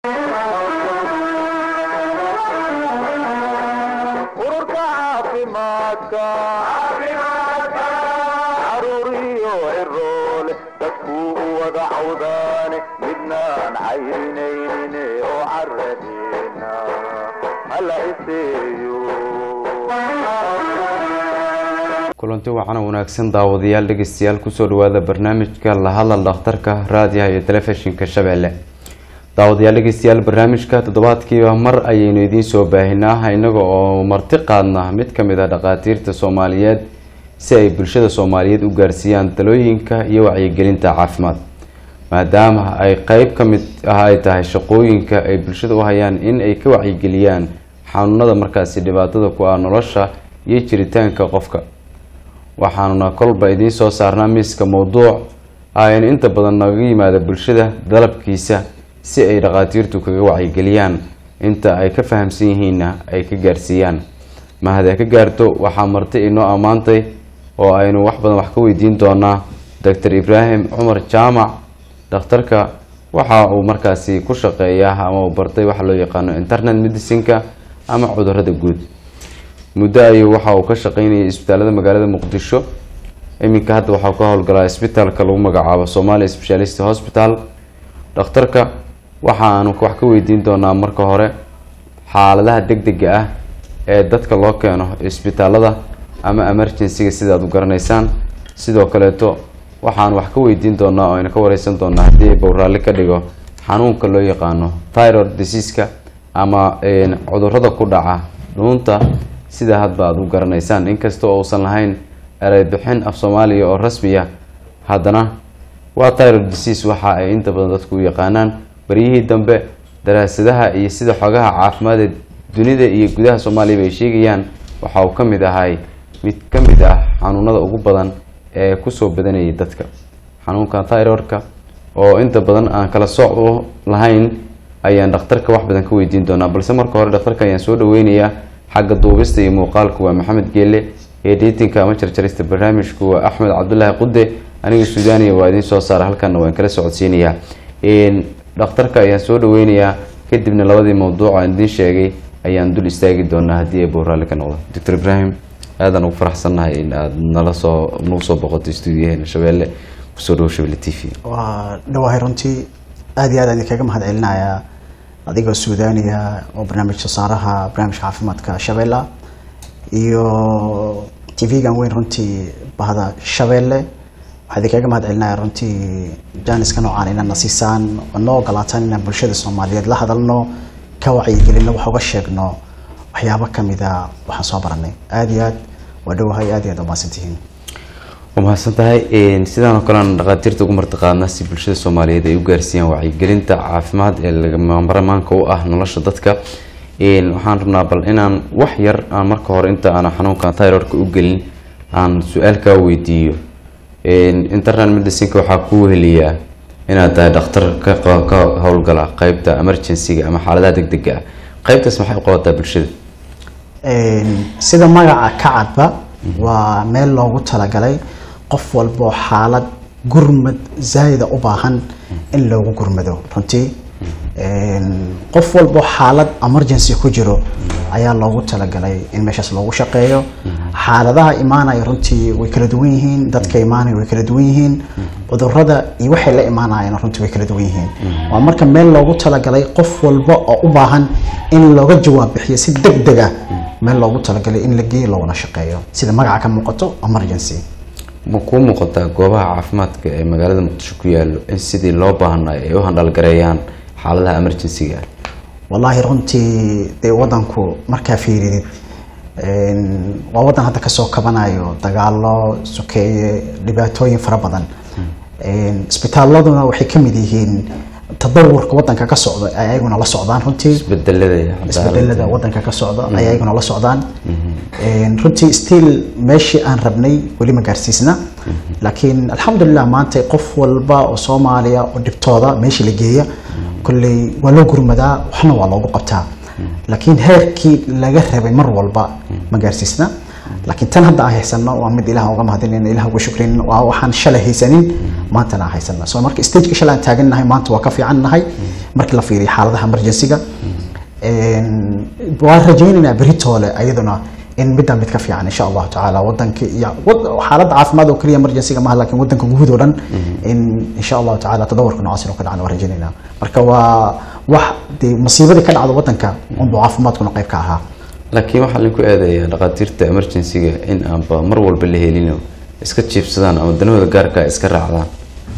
ururka caafimaadka caruuriyo ciroole dadkuu u wada cawdaane midnaan caynaynin oo caradeena hala iseeyo kulanti wacan wanaagsan daawadayaal dhegeystayaal kusoo dhawaada barnaamijka la hadal dhakhtarka raadiyaha iyo telefishinka shabeelle daawadayaal dhegeystayaal barnaamijka toddobaadkiiba mar ayaynu idiin soo baahinaa inaga oo marti qaadna mid kamid ah dhakhaatiirta soomaaliyeed si ay bulshada soomaaliyeed u gaarsiiyaan talooyinka iyo wacyigelinta caafimaad maadaama ay qeyb ka mid ah ay tahay shaqooyinka ay bulshada u hayaan in ay ka wacyigeliyaan xanuunada markaasi dhibaatada ku ah nolosha iyo jiritaanka qofka waxaanuna kolba idiin soo saarnaa miiska mowduuc aynu inta badan naga yimaada bulshada dalabkiisa si ay dhakhaatiirtu kaga wacyigeliyaan inta ay ka fahamsan yihiinna ay ka gaarsiiyaan mahad ay ka gaarto waxaa marti inoo ammaantay oo aynu wax badan wax ka weydiin doonaa doctor ibraahim cumar jaamac dhakhtarka waxa uu markaasi ku shaqeeyaa ama uu bartay waxa loo yaqaano internet medicineka ama cudurada guud muddo ayuu waxa uu ka shaqeynayay isbitaalada magaalada muqdisho iminka hadda waxaa ka howlgalaa isbitaalka lagu magacaabo somalia specialist hospital dhakhtarka waxaanu wax ka weydiin doonaa marka hore xaaladaha degdega ah ee dadka loo keeno isbitaalada ama emergencyga sidaad u garanaysaan sidoo kaleeto waxaanu wax ka weydiin doonaa oo aynu ka wareysan doonaa haddii bowraalli ka dhigo xanuunka loo yaqaano tyrod diseaska ama cudurada ku dhaca dhuunta sida hadba aada u garanaysaan inkasta oo uusan lahayn ereybixin af soomaaliya oo rasmiya haddana waa tyrod disease waxa ay inta badan dadku u yaqaanaan baryihii dambe daraasadaha iyo sida xogaha caafimaadee dunida iyo gudaha soomaaliyaba ay sheegayaan waxa uu ka mid ahay mid ka mid ah xanuunada ugu badan ee kusoo badanayay dadka xanuunka tyrodka oo inta badan aan kala sooc u lahayn ayaan dhakhtarka wax badan ka weydiin doonaa balse marka hore dhakhtarka ayaan soo dhaweynayaa xagga duubista iyo muuqaalka waa maxamed geele editinka ama jarjarista barnaamijku waa axmed cabdulaahi qude aniga suudaaniya waa idiin soo saara halkana waan kala socodsiinayaa dhakhtarka ayaan soo dhaweynayaa kadibna labadii mawduuc aan idiin sheegay ayaan dul istaagi doonaa haddii ay bowraalli ka noqdo doctor ibraahim aadaan ugu faraxsannahay in aada nala soo nagu soo boqoto stuudiyaheena shabeelle kusoo dhawo shabelle t v waa dhawahay runtii aada iyo aad aan idinkaga mahad celinayaa adigoo suudaaniya oo barnaamij sasaaraha barnaamijka caafimaadka shabeella iyo t v-gan weyn runtii bahda shabeelle waxaa idinkaga mahad celinaya runtii jaaniska noocaan inaad na siisaan oo noo ogolaataan inaan bulshada soomaaliyeed la hadalno ka wacyigelino wax uga sheegno waxyaabo kamida waxaan soo baranay aada iyo aad waa dhowahay aad iyo aad umahadsantihiin waa mahadsan tahay sidaan oo kale aan dhakhaatiirta ugu martiqaadna si bulshada soomaaliyeed ay u gaarsiiyaan wacyigelinta caafimaad ee lagamaramaanka u ah nolosha dadka waxaan rabnaa bal inaan wax yar aan marka hore inta aan xanuunkan tyrodka u gelin aan su-aal kaa weydiiyo internet medicineka waxaa kuu heliyaa inaad tahay dhakhtar ka howlgala qeybta emergencyga ama xaaladaha degdega ah qeybtaas maxay u qabataa bulshada sida magaca ka cadba waa meel loogu talagalay qof walboo xaalad gurmad zaayida u baahan in loogu gurmado runtii qof walboo xaalad emergency ku jiro ayaa loogu talagalay in meeshaas loogu shaqeeyo xaaladaha imaanaya runtii way kala duwan yihiin dadka imaanaya way kala duwan yihiin cudurada iyo waxay la imaanayaan runtii way kala duwan yihiin waa marka meel loogu talagalay qof walba oo u baahan in looga jawaab bixiyo si deg deg ah meel loogu talagalay in la geeyo looguna shaqeeyo sida magaca ka muuqato emergency ma kuu muuqataa goobaha caafimaadka ee magaalada muqdisho ku yaalo in sidii loo baahnayo ay u handhalgareeyaan xaaladaha emergencyga wallaahi runtii dee wadanku markaa fiiridid waa wadan hadda kasoo kabanayo dagaalo sokeeye dhibaatooyin fara badan isbitaaladuna waxay kamid yihiin tadawurka wadanka ka socda ay ayaguna la socdaan runtii isbedelada isbedelada wadanka ka socda ay ayaguna la socdaan runtii still meeshii aan rabnay weli ma gaarsiisna laakiin alxamdulilah maanta qof walba oo soomaaliya oo dhibtooda meeshii la geeya kolley waa loo gurmadaa waxna waa loogu qabtaa laakiin heerkii laga rabay mar walba ma gaarsiisna laakiin tan hadda aan haysano waa mid ilaah uga mahadinayna ilaah uga shukrin waa waxaan shalay haysanin maantana aan haysana so marka stageka shalay aan taagannahay maanta waa ka fiican nahay markii la fiiriyo xaaladaha emergency-ga waan rajaynaynaa beritoole ayaduna in midaan mid ka fiican insha allahu tacaala wadanka iyo wad- xaaladda caafimaad oo keliya emergency-ga maaha laakiin wadanka guud oo dhan in insha allahu tacaala tadawarka noocaas inuu ka dhacana waan rajaynaynaa marka waa wax dee masiibadii ka dhacda wadanka unbuu caafimaadkuna qayb ka ahaa laakiin waxaa lagu eedeeyaa dhakhaatiirta emergency-ga in aanba mar walba la helino iska jiibsadaan ama danahooda gaarka ay iska raacdaan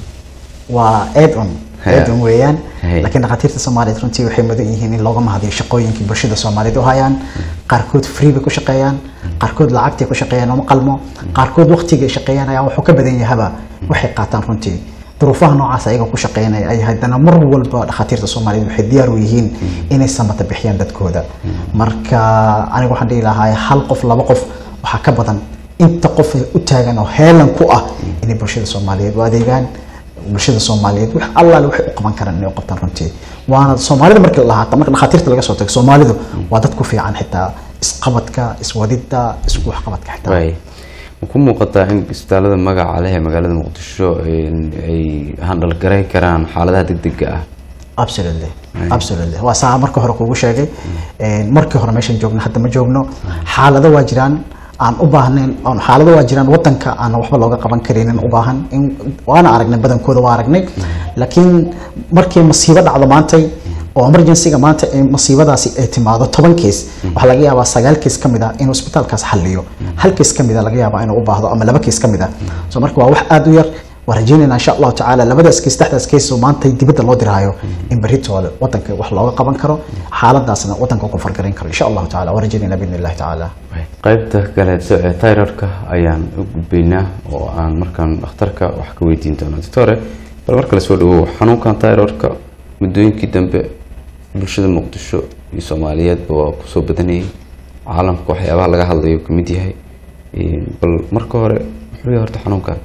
waa add-on Haya. add-on weeyaan Haya. laakiin dhakhaatiirta soomaaliyeed runtii waxay mudan yihiin in looga mahadiyo shaqooyinkii bulshada soomaaliyeed u hayaan qaarkood free bay ku shaqeeyaan qaarkood lacagtay ku shaqeeyaan uma qalmo qaarkood waqtiga ay shaqeeyaan ayaa wuxuu ka badan yahaba waxay qaataan runtii duruufaha noocaas ayaga ku shaqeynaya ay haddana mar walba dhakhaatiirta soomaaliyeed waxay diyaar u yihiin inay samata bixiyaan dadkooda marka aniga waxaan dhihi lahaa hal qof laba qof waxaa ka badan inta qof ee u taagan oo heelan ku ah inay bulshada soomaaliyeed u adeegaan bulshada soomaaliyeed wax allaale waxay u qaban karaan inay u qabtaan runtii waana soomaalida markii la lahaata marka dhakhaatiirta laga soo tago soomaalidu waa dad ku fiican xitaa isqabadka iswadidda isku waxqabadka xitaa waay ma ku muuqataa in isbitaalada magaca leh ee magaalada muqdisho in- ay handal garayn karaan xaaladaha degdega ah absolutely absolutely waa saa marka hore kugu sheegay Een, markii hore meeshan joogno hadda ma joogno xaalado waa jiraan aan u baahnayn aan- xaalado waa jiraan wadanka aan waxba looga qaban karinin u baahan in waana aragnay badankooda waa aragnay laakiin markii masiibo dhacdo maantay oo emergency-ga maanta ee masiibadaasi ay timaado toban kees waxaa laga yaabaa sagaal kees ka mid ah inuu isbitaalkaas xalliyo hal kees ka mid a laga yaabaa inuu u baahdo ama laba kees ka mid ah so marka waa wax aada u yar waan rajeynayna insha allahu tacaala labadaas kees saddexdaas kees oo maanta dibadda loo diraayo in beritoole wadanka wax looga qaban karo xaaladaasna wadanka ku fargarayn karo insha allahu tacaala waan rajeynayna biidni illahi tacaala qaybta kaleeto ee tyrorka ayaan u gudbaynaa oo aan markaan dhakhtarka wax ka weydiin doonaa doctore bal mar kale soo dhawow xanuunkan tyrorka muddooyinkii dambe bulshada muqdisho iyo soomaaliyeedba waa kusoo badanayay caalamka waxyaabaha laga hadlayo ka mid yahay Een, bal marka hore muxuu yahay horta xanuunkan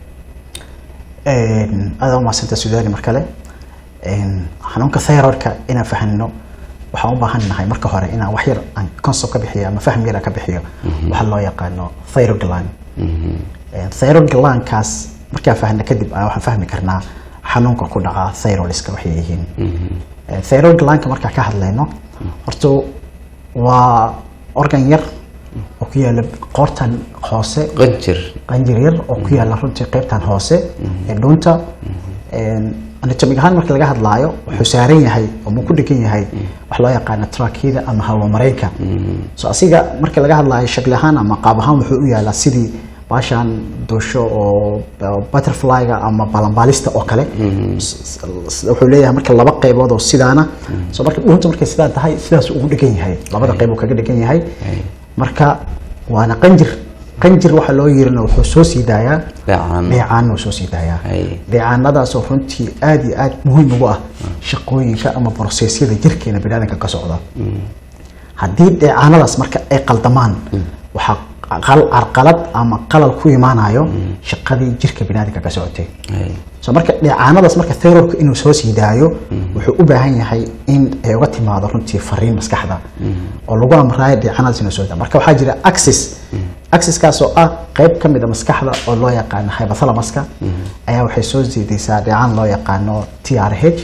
aada umahadsanta sudaani mar kale Een, xanuunka thyroidka inaan fahanno waxaan u baahan nahay marka hore inaan wax yar aan concept ka bixiyo ama fahm yar aan ka bixiyo waxa loo yaqaano thyroid gland Een, thyroid glandkaas markaan fahno kadib ayaa waxaan fahmi karnaa xanuunka ku dhaca thyroidska waxay yihiin Een, thyroid glandka markaan ka hadlayno horta waa organ yar oo ku yaala qoortan hoose qanjir qanjir yar oo ku yaala runtii qaybtan hoose ee dhuunta anatomig ahaan marka laga hadlaayo wuxuu saaran yahay oo muu ku dhegan yahay wax loo yaqaano trakida ama hawo mareenka so asiga marka laga hadlaayo shakli ahaan ama qaab ahaan wuxuu u yaalaa sidii baashaan duusho oo oo butterflyga ama balanbaalista oo kale S- s- wuxuu leeyahay marka laba qaybood oo sidaana so marka dhuunta markay sidaan tahay sidaas ugu dhegan yahay labada qayb uu kaga dhegan yahay marka waana qanjir qanjir waxa loo yirina wuxuu soo sii daayaa Dheecaan. dheecaan uu soo sii daayaa Hay. dheecaanadaasoo runtii aad iyo aad muhiim ugu ah shaqooyinka ama brosesyada jirkeena biniaadanka ka socda haddii dheecaanadaas marka ay qaldamaan waxaa qal- carqalad ama qalal ku imaanayo shaqadii jirka biniaadanka ka socotay Hay. so marka dheecaanadaas marka thyroidka inuu soo sii daayo wuxuu u baahan yahay in ay uga timaado runtii fariin maskaxda oo lagu amraayo dheecaanadaas inuu soo daa marka waxaa jira axis axiskaas oo ah qayb ka mid a maskaxda oo loo yaqaano hypothalamuska ayaa waxay soo siidaysaa dheecaan loo yaqaano t r h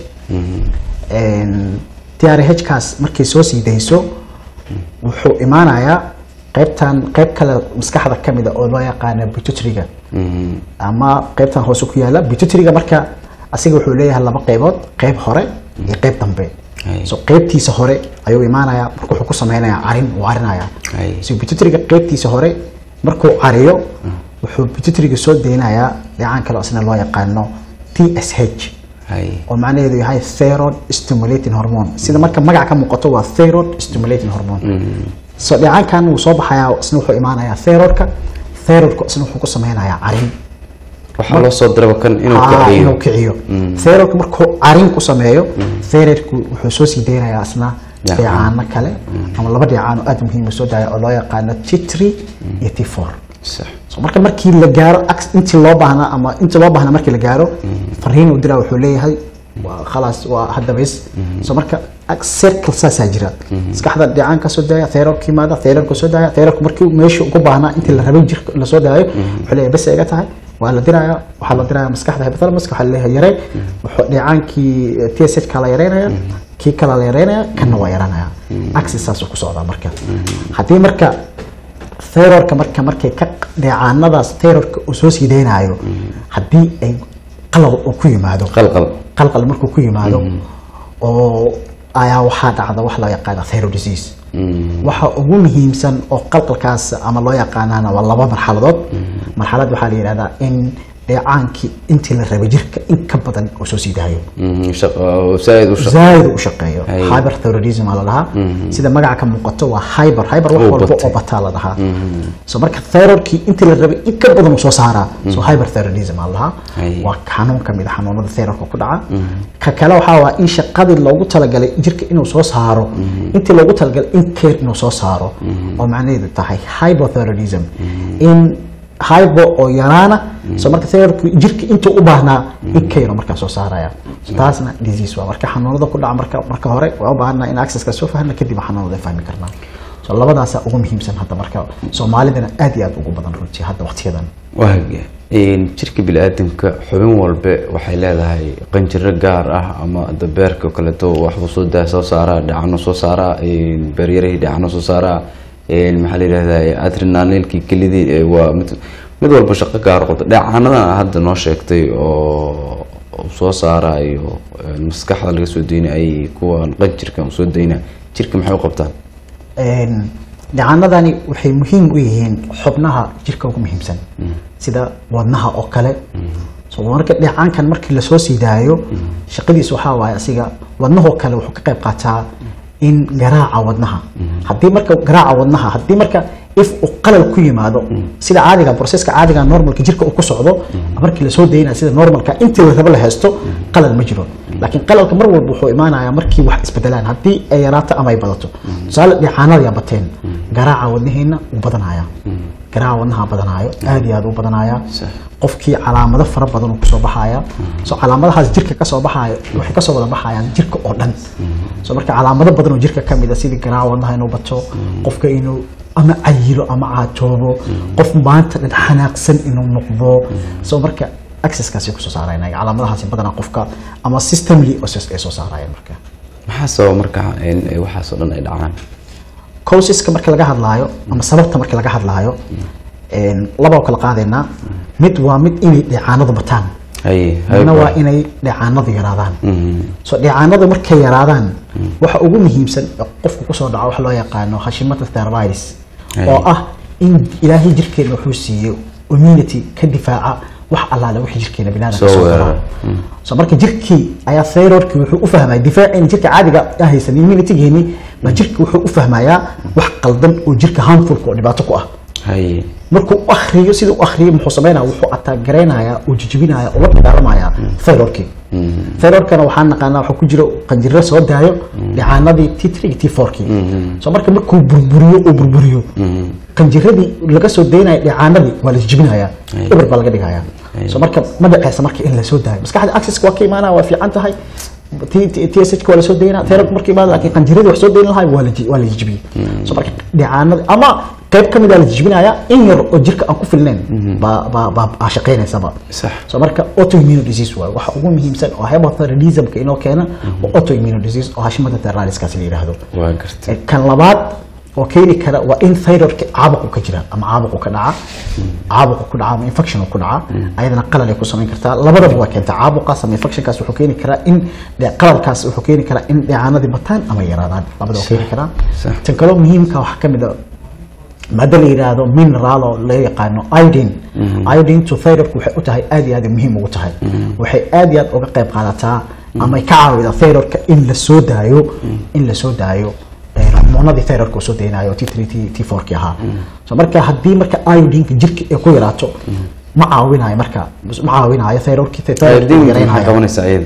t r h kaas markay soo sii dayso wuxuu imaanayaa qaybtan qayb kale maskaxda ka mid a oo loo yaqaano pituitary-ga ama qaybtan hoose ku yaala pituitary-ga marka asiga wuxuu leeyahay laba qaybood qayb hore iyo qayb dambe Ay. so qaybtiisa hore ayuu imaanayaa marka wuxuu ku sameynayaa carin uu carinaya Ay. so pituitary-ga qaybtiisa hore markuu cariyo wuxuu pituitary-ga soo deynayaa dheecaan kale oo isna loo yaqaano TSH Hay. oo macnaheedu yahay thyroid stimulating hormone sida marka magaca ka muuqato waa thyroid stimulating hormone so dheecaankan wuu soo baxayaa isna wuxuu imaanayaa thyroidka thyroidka isna wuxuu ku sameynayaa carin waxaa loo soo diraba kan inuu Ah, kiciyo inuu kiciyo thyroidka markuu carin ku sameeyo thyroidku wuxuu soo sii deynayaa isna Dheecaan. dheecaano kale ama laba dheecaan oo aad muhiim u soo daaya oo loo yaqaano T3 iyo T4 sax so marka markii la gaaro ax- intii loo baahnaa ama intii loo baahnaa markii la gaaro fariin uu diraa wuxuu leeyahay waa khalaas waa hadda bes so marka ag- circle saasaa jira maskaxda dhicaan kasoo daaya therorka yimaada therorka soo daaya therorka markii meesha ugu baahnaa intii la rabay jirka lasoo daayo wuxuu leeyahay bes iga tahay waa la diraya waxaa la diraya maskaxda hypothalamus waxaa leeyahay yarey wuxuu dhicaankii TSH ka la yareynaya kii kala la yareynaya kanna waa yaranaya axis saasuu ku socdaa marka haddii marka therorka marka markay ka dheecaanadaas therorka uu soo sii deynayo haddii ay qalal uu ku yimaado qalqal qalqal markuu ku yimaado oo ayaa waxaa dhacda wax loo yaqaana thyroid disease waxa ugu muhiimsan oo qalqalkaas ama loo yaqaanana waa laba marxaladood marxalad waxaa la yidhahdaa in dheecaankii intii la rabay jirka in ka badan uu soo sii daayo zaaid u shaqo zaaid u shaqeeyo Hay. hyperthyroidism aa la dhahaa sida magaca ka muuqato waa hyper hyper wax Oo walba batay. oo bataa la dhahaa so marka thyroidkii intii la rabay in ka badan uu soo saaraa so hyperthyroidism aa la dhahaa Hay. waa xanuun ka mid a xanuunada thyroidka ku dhaca ka kale waxaa waa in shaqadii loogu talagalay jirka inuu soo saaro intii loogu talagalay in care inuu soo saaro oo macnaheedu tahay hypothyroidism in hypo oo yaraana so marka thyroidku jirka intuu u baahnaa in care markaa soo saaraya so taasna disease waa marka xanuunada ku dhaca marka marka hore waa u baahanaa in accesska soo fahna kadib xanuunada fahmi karnaa so labadaasa ugu muhiimsan hadda marka soomaalidana aad iyo aad ugu badan runtii hadda waqtiyadan waaga jirka bini-aadamka xubin walbe waxay leedahay qanjiro gaar ah ama dabeerka oo kaleeto waxbuu soo daa soo saaraa dhacano soo saaraa beeryarihii dhacano soo saaraa maxaa la yidhahdaa adrenalilkii kelidii ee waa mid mid walba shaqo gaar qabta dhacanadan hadda noo sheegtay oo uu soo saarayo maskaxda laga soo deyna ay kuwan qanjirka uu soo deyna jirka maxay u qabtaan dhacanadani waxay muhiim u yihiin xubnaha jirka ugu muhiimsan sida wadnaha oo kale so marka dhacaankan markii lasoo sii daayo shaqadiis waxaa waaye asiga wadnahoo kale wuxuu ka qayb qaataa in garaaca wadnaha haddii marka garaaca wadnaha haddii marka if uu qalal ku yimaado sida caadiga processka caadiga normalka jirka uu ku socdo markii lasoo daynaya sida normalka intii la rabo la haysto qalal ma jiro laakiin qalalka mar walba wuxuu imaanayaa markii wax isbedelaan haddii ay yaraato ama ay badato tusaale dhicaanada bateen garaaca wadnaheena wuu badanaya garaaca wadnaha badanaayo aad iyo aad u badanaya qofkii calaamado fara badan uu kusoo baxaya so calaamadahaas jirka kasoo baxayo waxay kasoo wada baxayaan jirka oo dhan so marka calaamado badan oo jirka kamid a sidii garaaca wadnaha inuu bato qofka inuu ama cayilo ama caatoobo qof maanta dhan xanaaqsan inuu noqdo so marka accesskaasay kusoo saarayna calaamadahaasi badanaa qofka ama systemly ay soo saarayaan marka maxaa sababa marka in waxaas oo dhan ay dhacaan causeska marka laga hadlaayo ama sababta marka laga hadlaayo laba kala qaadaynaa mid waa mid inay dheecaanadu bataan haye midna waa inay dheecaanadu yaraadaan so dheecaanadu markay yaraadaan waxa ugu muhiimsan ee qofku kusoo dhaco waxa loo yaqaano hashimata thyroids oo ah in ilaahay jirkeena wuxuu siiyey immunity ka difaaca wax allaale wixii jirkeena binaadamka Soo soo weerara. gala so marka jirkii ayaa thyroidki wuxuu u fahmaya difaaciina jirka caadiga aan haysan immunitygeeni baa jirka wuxuu u fahmayaa wax qaldan oo jirka harmfulka oo dhibaato ku ah haye markuu u akriyo siduu u akriyo muxuu sameynaya wuxuu ataagaraynaya uu jijibinaya ula dagaalamaya thyroidkii thyroidkana waxaan naqaanaa waxaa ku jira qanjiro soo daayo dhicaanadii t three t fourkii so marka markuu burburiyo uu burburiyo qanjiradii laga soo daynaya dhicaanadii waa la jijibinaya eber baa laga dhigaya so marka ma dhaceysa marka in lasoo daayo maskaxda accesska waa ka imaanaya waa fiican tahay TSH waa lasoo daynaa therapy markii imaada laakiin qanjiradii wax soo dayn lahaa waa la ji- waa la jijibiyey so marka dhicaanada ama qayb ka mid a la jijibinaya in yar oo jirka aan ku filnayn baa baa baa baa shaqeynaysaba sax so marka autoimmune disease waaye waxa ugu muhiimsan oo hypothyroidismka inoo keena waa autoimmune disease oo hashimada thyroidskaasi la yidhaahdo waa gartay kan labaad oo keeni kara waa in thyroidka caabuqu ka jira ama caabuqu ka dhaca caabuqu ku dhaca ama infection ku dhaca ayadana qalal ay ku samayn kartaa labadaba waa keentaa caabuqaas ama infectionkaas wuxuu keeni karaa in dhe- qalalkaas wuxuu keeni karaa in dheecaanadii bataan ama yaraadaan labada waa keeni karaa sax. tan kaloo muhiimka waxaa kamid a maada la yidhaahdo mineral oo la yaqaano iodine iodine to thyroidku waxay u tahay aad iyo aad ay muhiim ugu tahay waxay aad iyo aad uga qayb qaadataa ama ay ka caawidaa thyroidka in la soo daayo in la soo daayo eh, hormoonadii thyroidka uu soo daynayo t three t t four ki ahaa so marka haddii marka iodineka jirka ay ku yaraato ma caawinayo marka ma caawinayo thyroidki thyroidki diin wuu maxaa yaraynaya qabanaysaa iyada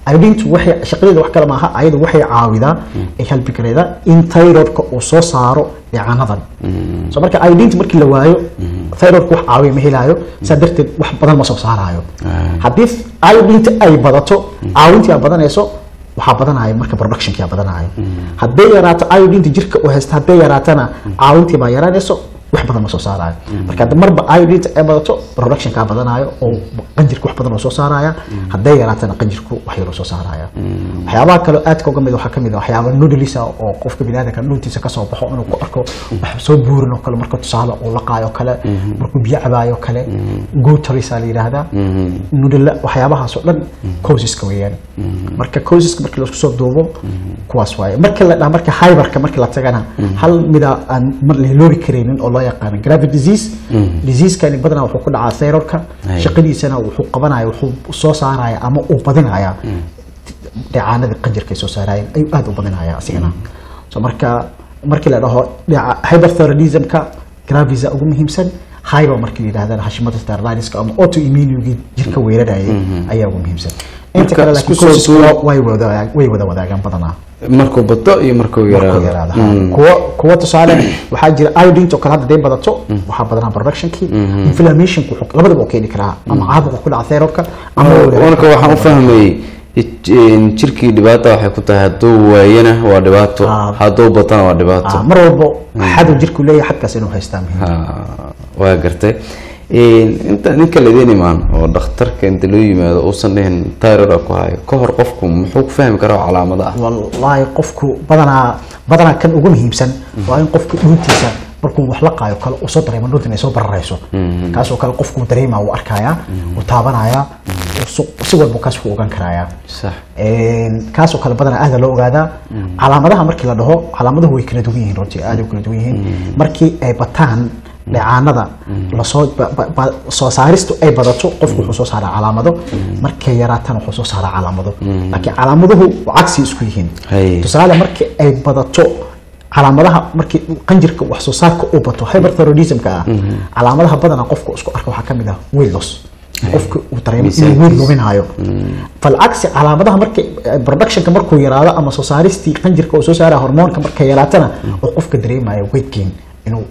iodintu waxay shaqadeeda wax kale maaha ayadu waxay caawidaa ay halbigareeda in thyroidka uu soo saaro dheecaanadan so marka iodinta markii la waayo thyroidka wax caawiya ma helaayo saa darteed wax badan ma soo saarayo haddii iodinta ay badato caawintii aad badanayso waxaa badanaya marka productionkia badanaya hadday yaraato iodinta jirka u haysta hadday yaraatana caawintii baa yaraanayso wax badan ma soo saarayo marka hadda marba iodinta ay badato productionkaa badanayo oo qanjirka wax badan oo soo saaraya hadday yaraatana qanjirku wax yaroo soo saaraya waxyaabaha kaloo aadka uga mid waxaa kamid ah waxyaaba noodlisa oo qofka biniaadamka dhuuntiisa kasoo baxo inuu ku arko wax soo buurin oo kale marka tusaale uu laqaayo kale markuu biyo cabaayo kale gutarisa la yidhaahdaa nudla waxyaabahaas oo dhan causeska weeyaan marka causeska markii laisku soo duubo kuwaas waaye markii la dhaha marka hyberka markii la tagana hal mida aan mar la loobi karaynin oo loo yaqaano gravid disease diseasekani badanaa wuxuu ku dhacaa thyroidka shaqadiisana wuxuu qabanaya wuxuu soo saaraya ama uu badinaya dheecaanadii qanjirka ay soo saarayeen ayuu aada u badinaya asigana so marka markii la dhaho hyperthyroidismka gravisa ugu muhiimsan hyper markii la yidhahdana hashimada steriliska ama autoimmunigii jirka weerarayay ayaa ugu muhiimsan inta kale laakiin isku soo causeska duub- way wada way wada wadaagaan badanaa markuu bato iyo markuu markuu yaraado yaraado kuwa kuwa tusaale waxaa jira iodinta oo kale hadda day badato waxaa badanaa productionkii inflammationku wuxuu- labadaba u keeni karaa ama caabuqa ku dhaca thyroidka ama marka waxaan u fahmayey in jirkii dhibaata waxay ku tahay hadduu waayana waa dhibaato Ah. hadduu batana waa dhibaato Ah, mar walbo xadu jirku leeyahay xadkaas inuu haystaa muhiim Ha, waa gartay inta ninka laidin imaan oo dhakhtarka inta loo yimaado uusan dhihin tyrod ku hayo ka hor qofku muxuu ku fahmi karaa calaamada ah wallaahi qofku badanaa badanaa kan ugu muhiimsan waa in qofku dhuuntiisa markuu wax la qaayo kale uu soo dareemo dhuunta inay soo bararayso kaasoo kale qofku dareemaa wuu arkayaa wuu taabanayaa wuu su- si walba kaas ku ogaan karayaa sax Een, kaasoo kale badanaa aada loo ogaadaa calaamadaha markii la dhaho calaamaduhu way kala duwan yihiin runtii aada u kala duwan yihiin markii ay bataan dheecaanada lasoo ba- ba- ba- soo saaristu ay badato qofku wuxuu soo saaraa calaamado markay yaraatana wuxuu soo saaraa calaamado laakiin calaamaduhu cagsi isku yihiin Hay. tusaale markii ay badato calaamadaha markii qanjirka wax soo saarka uu bato hyperthyroidismka ah calaamadaha badanaa qofku isku arka waxaa kamid ah weight loss qofka uu dareemo inuu weight luminayo falcagsi calaamadaha markay productionka markuu yaraado ama soo saaristii qanjirka uu soo saaraya hormoonka markay yaraatana uu qofka dareemayo weight gain inuu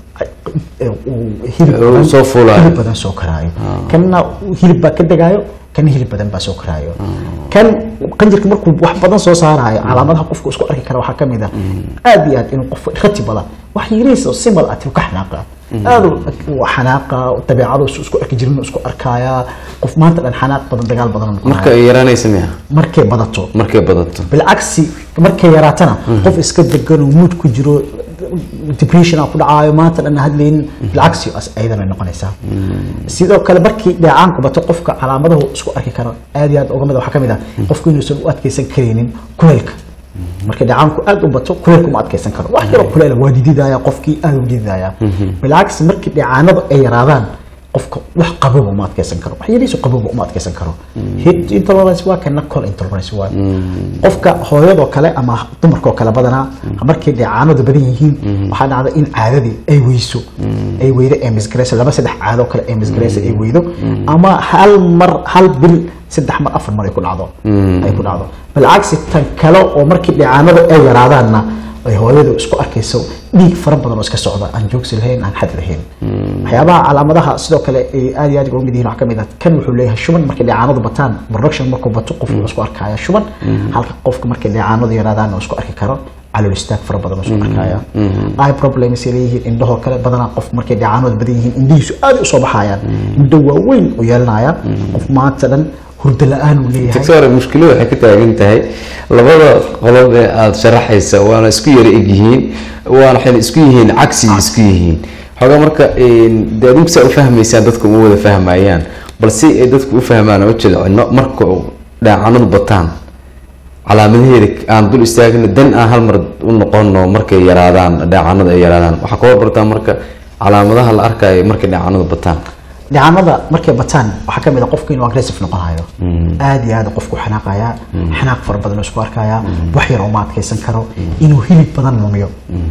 uu hilib Uu badan- soo fuulayo. hilib badan soo karaayo kanna hilib baa ka degaayo kana hilib badan baa soo karaayo kan qanjirka markuu wax badan soo saarayo calaamadaha qofku isku arki kara waxaa kamid ah aad iyo aad inuu qof ratibala wax yariisa simbal ah tiu ka xanaaqa aad u xanaaqa dabeecadu isu isku arki jirin isku arkaaya qof maanta dhan xanaaq badan dagaal badan noqonaya. marka ay yaraanaysa miya markay badato markay badato bilcagsi markay yaraatana qof iska degan oo mood ku jiro depression ku dhacaayo maanta dhan hadlaynin bilcagsi as ayadana noqonaysaa sidoo kale markii dheecaanku bato qofka calaamadahu isku arki karo aad iyo aad uga mid waxaa kamid ah qofku inuusan u adkeysan karaynin kuleylka marka dheecaanku aad u bato kuleylka uma adkeysan karo wax yaroo kuleyla waa dididaya qofkii aad u dididaya bilcagsi markii dheecaanadu ay yaraadaan qofka wax qabowba uma adkeysan karo wax yariisu qabowba uma adkeysan karo heat intolerance waa kana col intolerance waa qofka hooyadoo kale ama dumarkoo kale badanaa markay dheecaanadu badan yihiin waxaa dhacda in caadadii ay weyso ay weydo ee misgareyso laba saddex caadoo kale ee misgareyso ay weydo ama hal mar hal bil saddex mar afar mar ay ku dhacdo ay ku dhacdo balcagsi tan kale oo markii dheecaanadu ay yaraadaanna ay hooyadu isku arkayso dhiig fara badan oo iska socda aan joogsi lahayn aan xad lahayn waxyaabaha calaamadaha sidoo kale ay aad iyo aad uga mid yihiin waxaa kamid ah kan wuxuu leeyahay shuban markay dheecaanadu bataan production markuu bato qofku wuxuu isku arkaya shuban halka qofka markay dheecaanadu yaraadaan uu isku arki karo calool istaag fara badan oo isku arkaya eye problems ay leeyihiin indhahoo kale badanaa qof markay dheecaanadu badan yihiin indhihiisu aad u soo baxayaan indho waaweyn u yeelanaya qof maanta dhan hurdo la-aan uu leeyahay doctor mushkilo waxay ka taagan tahay labada qolob ee aada sharaxaysa waana isku yara egyihiin waana waxayna isku yihiin cagsiga isku yihiin xoogaa marka dee adinku saa u fahmaysaan dadku uma wada fahmayaan balse ay dadku u fahmaan oo jilcino marka dhaacanadu bataan calaamadaheeda aan dul istaagno dan aan hal mar u noqono markay yaraadaan dhaacanadu ay yaraadaan waxaa ka warbartaa marka calaamadaha la arkayo markay dhaacanadu bataan dhicanada markay bataan waxaa kamid a qofku inuu aggressive noqonayo aad iyo aad qofku xanaaqaya xanaaq fara badan oo isku arkaya wax yar uma adkeysan karo inuu hilib badan lumiyo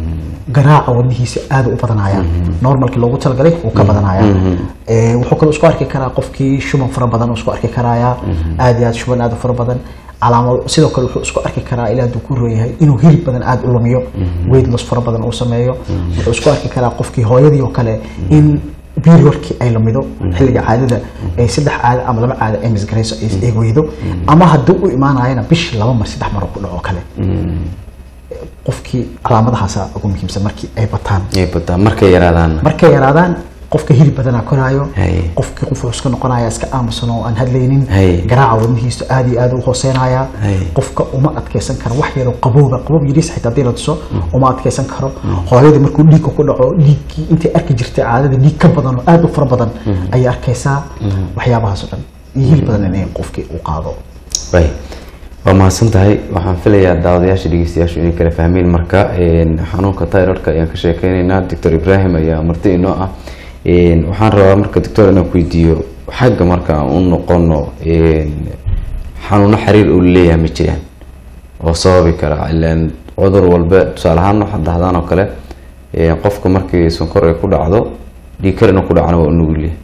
garaaca wadnihiisa aad u badanaya normalkii loogu talagalay wuu ka badanaya Eh, wuxuu kaloo isku arki karaa qofkii shuban fara badan oo isku arki karaya aad iyo aad shuban aad u fara badan calaamado sidoo kale wuxuu isku arki karaa ilaa hadduu ku roon yahay inuu hilib badan aada u lumiyo weight loss fara badan uu sameeyo wuxuu isku arki karaa qofkii hooyadii oo kale in periodkii ay lumido xilliga caadada ay saddex caado ama laba caado ay misgarayso ay ay weydo ama haddii u imaanayana bishii laba mar saddex mar oo ku dhaco kale qofkii calaamadahaasa ugu muhiimsan markii ay bataan ay bataa markay yaraadaan markay yaraadaan qofka hilib badanaa koraayo Haye. qofkii qof wuxuu iska noqonaya iska aamusan oo aan hadlaynin Haye. garaaca wadnihiisu aad iyo aad u hooseynaya Haye. qofka uma adkeysan karo wax yaroo qabowba qabow yariis xitaa hadii la tuso uma adkeysan karo hooyadii markuu dhiigka ku dhaco dhiiggii intay arki jirtay caadada dhiig ka badan oo aad u fara badan ayay arkaysaa waxyaabahaas oo dhan iyo hilib badan inay qofkii u qaado way waa mahadsan tahay waxaan filayaa daawadayaasha dhegeystayaashu inay kala fahmeen marka een, xanuunka tayroidka ayaan ka sheekeynaynaa doctor ibrahim ayaa marti inoo ah Een, waxaan rabaa marka doctor inaan ku weydiiyo xagga marka aan u noqono een, xanuuno xiriir uu leeyahay ma jiraan oo sababi kara ilaan cudur walba tusaale ahaan waxaad dhahdaan oo kale een, qofka markii sonkor ay ku dhacdo dhiig kar inuu ku dhacana waa u nugul yahay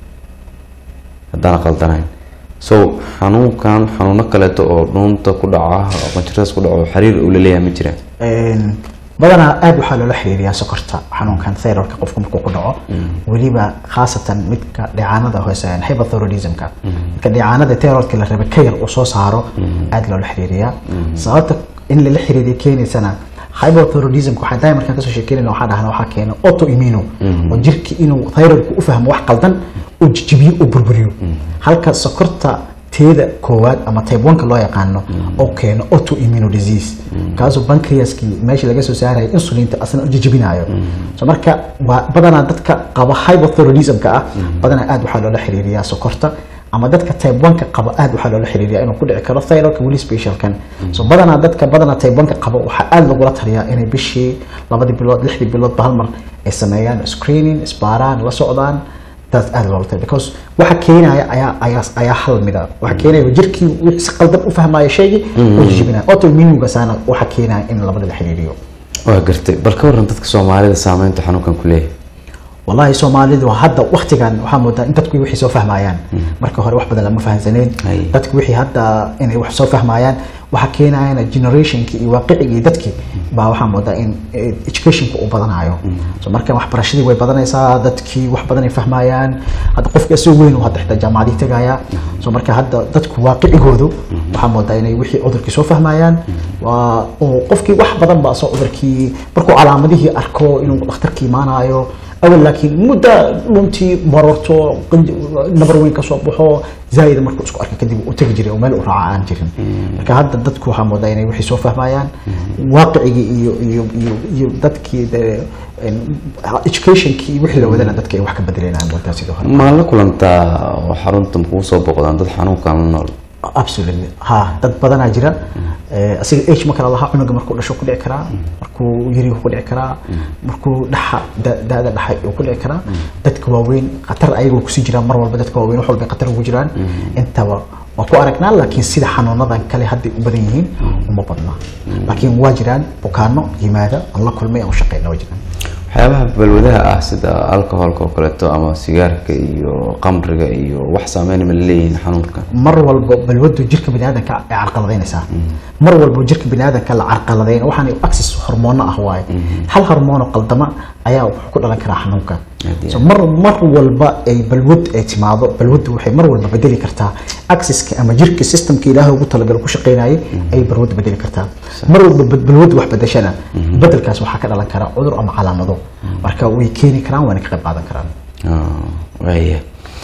haddaan qaldanayn so xanuunkan xanuuno kaleeto oo dhuunta ku dhaca oo qanjiradaas ku dhaco xiriir uu la leeyahay ma jiraan Een, badanaa aad waxaa loola xiriiriyaa sokorta xanuunkan thyroidka qofka markuu ku dhaco weliba khaasatan midka dheecaanada hoose hypothyroidismka midka dheecaanada thyroidka la rabay ka yar uu soo saaro aad loola xiriiriyaa sababta in lala xiriiriya keenaysana hypothyroidismka waxaa daai markaan kasoo sheekeynayna waxaa dhahna waxaa keena autoimmune oo jirki inuu thyroidku u fahmo wax qaldan uu jijibiyo uu burburiyo halka sokorta teeda koowaad ama type 1 ka loo yaqaano oo keeno autoimmune disease kaasoo pancreaskii meesha laga soo saarayo insulinta asna u jijibinayo so marka waa badanaa dadka qaba hypothyroidismka ah badanaa aad waxaa loola xiriiriyaa sokorta ama dadka type 1 ka qaba aad waxaa loola xiriiriyaa inuu ku dhici karo thyroidka weli specialkan so badanaa dadka badanaa type 1 ka qaba waxaa aad lagula taliyaa inay bishii labadii bilood lixdii biloodba hal mar ay sameeyaan screening isbaaraan la socdaan taas aad loola taliya because waxa keenaya ayaa ayaa ayaa hal mida waxa keenaya jirkii wixii si qaldan u fahmaya shaygii oo jijibinaya autoimmunegaasana waxa keenaya in labada la xiriiriyo waa gartay bal ka waran dadka soomaalida saameynta xanuunkan ku leeyahay والله soomaalidu hadda waktigan waxaa moodaa in dadku wixii soo fahmayaan marka hore wax badan lama fahansaneen Ay. dadku wixii hadda inay wax soo fahmayaan waxa keenayana generationkii iyo waaqicigii dadkii baa waxaa moodaa in eh, educationka uu badanayo so marka waxbarashadii way badanaysaa dadkii wax badan ay fahmayaan hadda qofka isagoo weyn uu hadda xitaa jaamacadii tegaya so marka hadda dadku waaqicigoodu waxaa moodaa inay wixii cudurkii soo fahmayaan waa oo qofkii wax badan baa soo cudurkii markuu calaamadihii arko inuu dhakhtarka imaanayo awal laakiin muddo dhuntii marorto qanj- nabar weyn ka soo baxo zaa'ida markuu isku arka kadib u tegi jiray oo meel u raaca aan jirin marka hadda dadku waxaa moodaa inay wixii soo fahmayaan waaqicigii iyo iyo iyo iyo dadkii de- en- educationkii iyo wixii la wadana dadka ay wax ka bedelayaan moodaa sidoo hore ma la kulantaa oo xarunta makuu soo boqdaan dad xanuunkan la nool absolutely ha dad badanaa jira Eh, asiga age ma kala lahaa cunuga markuu dhasho ku dhici karaa markuu yari ku dhici karaa markuu dhaxa da- da-da dhaxay uu ku dhici karaa dadka waaweyn khatar ayagoo kusii jiraan mar walba dadka waaweyn wax walba ay khatar ugu jiraan intaba waa ku aragnaa laakiin sida xanuunadan kale hadday u badan yihiin uma badna laakiin waa jiraan bukaano yimaada aan la kulmay aan u shaqeyna waa jiraan waxyaabaha balwadaha ah sida alcoholka oo kaleeto ama sigaarka iyo qamriga iyo wax saameyn ma leeyihiin xanuunkan mar walba balwadu jirka biniaadanka ay carqaladaynaysaa mar walba jirka biniaadanka la carqaladayn waxaan access hormoono ah waaye hal hormoono qaldama ayaa wuxuu ku dhalan karaa xanuunka Haddii- so mar mar walba ay balwad ay timaado balwadu waxay mar walba bedeli kartaa accesska ama jirka systemka ilaahay ugu talagalo ku shaqeynayay ayay balwadu bedeli kartaa mar walba bal- balwadu wax bedeshana bedelkaas waxaa ka dhalan kara cudur ama calaamado marka way keeni karaan waana ka qayb qaadan karaan Ah, waaya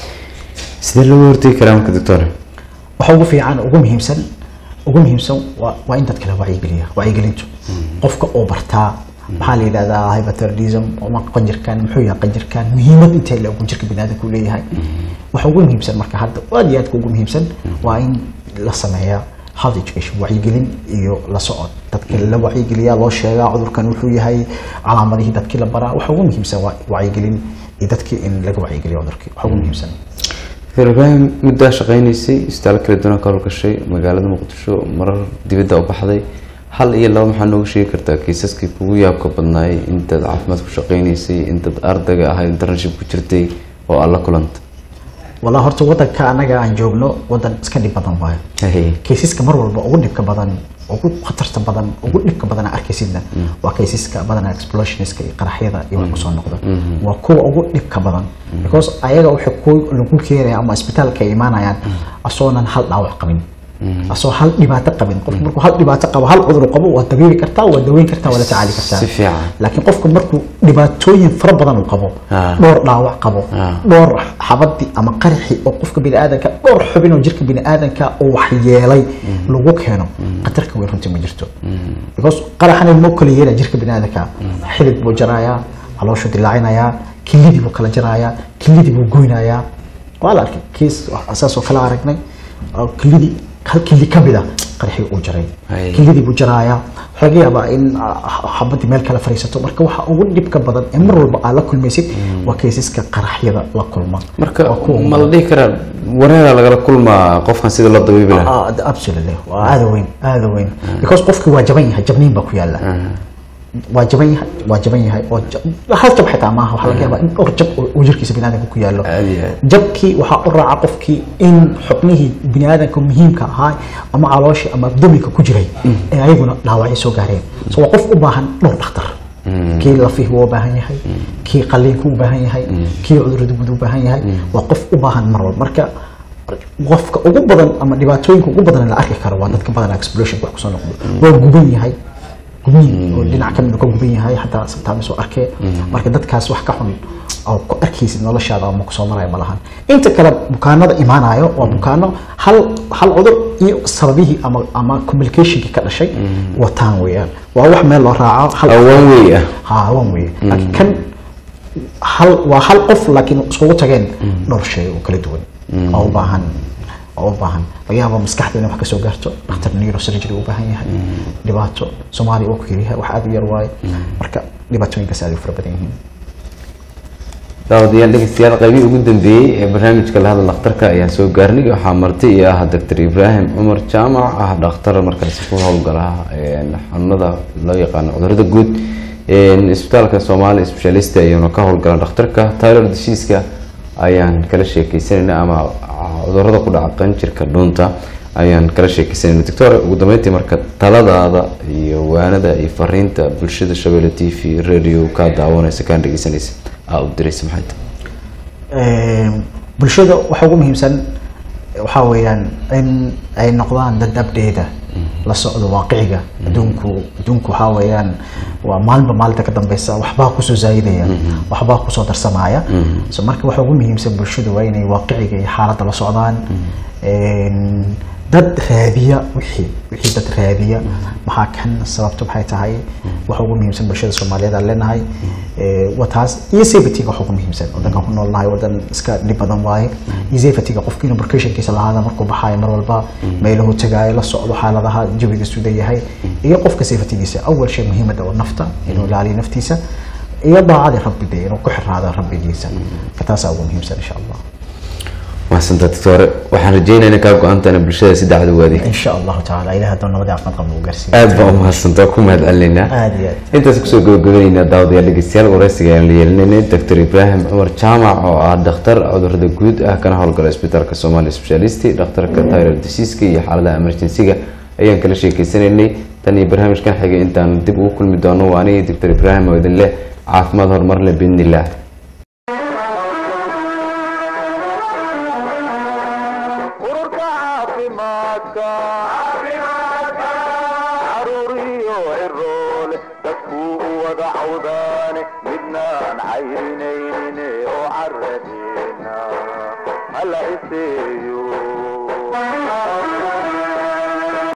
sidee looga hortegi karaa marka doctor waxa ugu fiican ugu muhiimsan ugu muhiimsan waa waa in dadka la wacyigeliya wacyigelintu qofka oo bartaa maxaa la yidhahdaa hypothyroidism ama qanjirkan muxuu yahay qanjirkan muhiimad intee la ogun jirka biniaadamka uu leeyahay waxa ugu muhiimsan marka hadda aad iyo aadka ugu muhiimsan waa in la sameeyaa health education wacyigelin iyo la socod dadka la wacyigeliyaa loo sheegaa cudurkan wuxuu yahay calaamadihii dadkii la baraa waxa ugu muhiimsan waa wacyigelin iyo dadkii in laga wacyigeliyo cudurkii waxa ugu muhiimsan doctor ibrahim muddaa shaqeynaysay isbitaal kala duwan ka howlgashay magaalada muqdisho marar dibadda u baxday hal iyo laba maxaa nooga sheegi kartaa kiisaskii kugu yaabka badnaayay intaad caafimaad ku shaqeynaysay intaad ardayga ahayd internship ku jirtay oo aad la kulanta walaa horta wadanka anaga aan joogno wadan iska dhib badan waayo Haye. kaysiska mar walba ugu dhibka badan ugu khatarta badan ugu dhibka badan aan arkaysidna waa kaysiska badanaa explosionska iyo qaraxyada iyo wax kusoo noqda waa kuwa ugu dhibka badan because ayaga waxay ku lagu keenaya ama isbitaalka ay imaanayaan asoonan hal dhaawac qabin asoo hal dhibaato qabin qofku markuu hal dhibaato qabo hal cudur qabo waa dabiibi kartaa waa daweyn kartaa waa la tacaali kartaa Si fiican. laakiin qofku markuu dhibaatooyin fara badan uu qabo Ah. dhowr dhaawac qabo Ah. dhowr xabadi ama qaraxi oo qofka biniaadanka dhowr xubin oo jirka biniaadanka uu waxyeelay lagu keeno khatarka weyn runtii ma jirto because qaraxana ma kala yeelaya jirka biniaadanka xilib buu jarayaa calooshu dilaacinayaa kilidii buu kala jarayaa kilidii buu goynayaa waa la arkay kiis saas oo kala aragnay oo kilidii hal kili ka mid a qaraxii uu jaray Ay. kilidii buu jaraaya waxaa laga yaabaa in ah, xabadii meel kale fariisato marka waxa ugu dhibka badan ee mar walba aad la kulmaysid waa kaysaska qaraxyada la kulma marka Waa kuwa ugu ma la dhihi karaa wareera lagala kulmaa qofkan sida loo dabiibi lahaa Ah, ah, absolutely waa aada weyn aada weyn because qofki waa jaban yahay jabniin baa ku yaala waa jaban yahay waa jaban yahay oo ja- hal jab xitaa maaha waxaa laga yaabaa in dhowr jab oo- oo jirkiisa biniaadanka ku yaalo Aad iyo aad. jabkii waxaa u raaca qofkii in xubnihii biniaadanka muhiimka ahaa ama calooshii ama abdominka ku jiray ee ayaguna dhaawacyo soo gaareen so waa qof u baahan dhowr dhakhtar kii lafihi wuu u baahan yahay kii qaliinku u baahan yahay kii cudurada guud u baahan yahay waa qof u baahan mar walba marka qofka ugu badan ama dhibaatooyinka ugu badan la arki karo waa dadka badan explosion wax kusoo noqdo waa guban yahay gubniin oo dhinac kamid ka guban yahay xataa sometimes oo arkee marka dadkaas wax ka xun oo ku arkaysid noloshaada ama kusoo maraya ma lahan inta kale bukaanada imaanayo waa bukaano hal hal cudur iyo sababihii ama ama communicationkii ka dhashay wataan weeyaan waa wax meel loo raaco hal awaan wey ah ها وان وي لكن كان هل وهل قف لكن اسكو تageen dhowr shay oo kala duwan oo u baahan oo u baahan laga yaabo maskaxda inay wax ka soo gaarto dhakhtar neurosurgery u baahan yahay dhibaato Soomaali oo ku yahay wax aad u yar waaye marka dhibaatooyinkaas aad u fara badan yihiin daawadayaal dhegeystayaal qaybihii ugu dambeeyey ee barnaamijka la hadal dhakhtarka ayaa soo gaarnay waxaa marti iyo ah doctor ibraahim cumar jaamac ah dhakhtar markaasi ku howlgala een, xanuunada loo yaqaano cudurada guud een, isbitaalka soomaali specialist ayuuna ka howlgala dhakhtarka tyler diseaska ayaan kala sheekeysanayna ama cudurada ku dhaca qanjirka dhuunta ayaan kala sheekeysanayna doctor ugu dambeyntii marka taladaada iyo waanada iyo fariinta bulshada shabeelle t v radio kaa daawanaysa kaan dhegeysanaysa aa u diraysa maxay tahay Een, bulshada waxa ugu muhiimsan waxaa weeyaan in ay noqdaan dad abdheeda la socdo waaqiciga adduunku adduunku waxaa weeyaan waa maalinba maalinta ka dambeysa waxbaa kusoo zaayidaya waxbaa kusoo darsamaya so marka waxa ugu muhiimsan bulshada waa inay waaqiciga iyo xaaladda la socdaan Een, dad raadiya wixii wixii dad raadiya maxaa kan sababtu maxay tahay waxa ugu muhiimsan bulshada soomaaliyeed aan leenahay Ee, waa taas iyo safetyga waxa ugu muhiimsan wadankan ku noolnahay wadan iska dhib badan waaye iyo safetyga qofki inuu precautionkiisa lahaada markuu baxaayo mar walba meeluhu tagaayo la socdo xaaladaha jawiga suuda yahay iyo qofka safetygiisa awal shay muhiimada oo nafta inuu ilaaliyo naftiisa iyo daacadii rabbi de inuu ku xiraado rabbigiisa ka taasaa ugu muhiimsan insha allah mahadsantaa doctore waxaan rajeynaya inay kaa go-aantaana bulshada si dacwad u adeeg in sha allahu tacaala ilaah hadduu nabadii caafimaad qabna u gaarsiiyo aad baa u mahadsantaa ku mahad celinaynaa aad iyo aad intaas kusoo gabagabaynaynaa daawadayaal dhegeystayaal wareysiga ayaan la yeelinaynay doctor ibraahim cumar jaamac oo ah dhakhtar cudurada guud ah kana howlgala isbitaalka somali specialist dhakhtarka tyler diseaska iyo xaaladaha emergency-ga ayaan kala sheekeysanaynay tan iyo barnaamijkan xigay intaan dib ugu kulmi doono waa anigii doctor ibraahim oo idin leh caafimaad horumar leh biidnillaah ururka caafimaadka caruuriyo ciroole dadkuu u wada cawdaane midnaan cayrinaynin oo caradeena hala iseeyo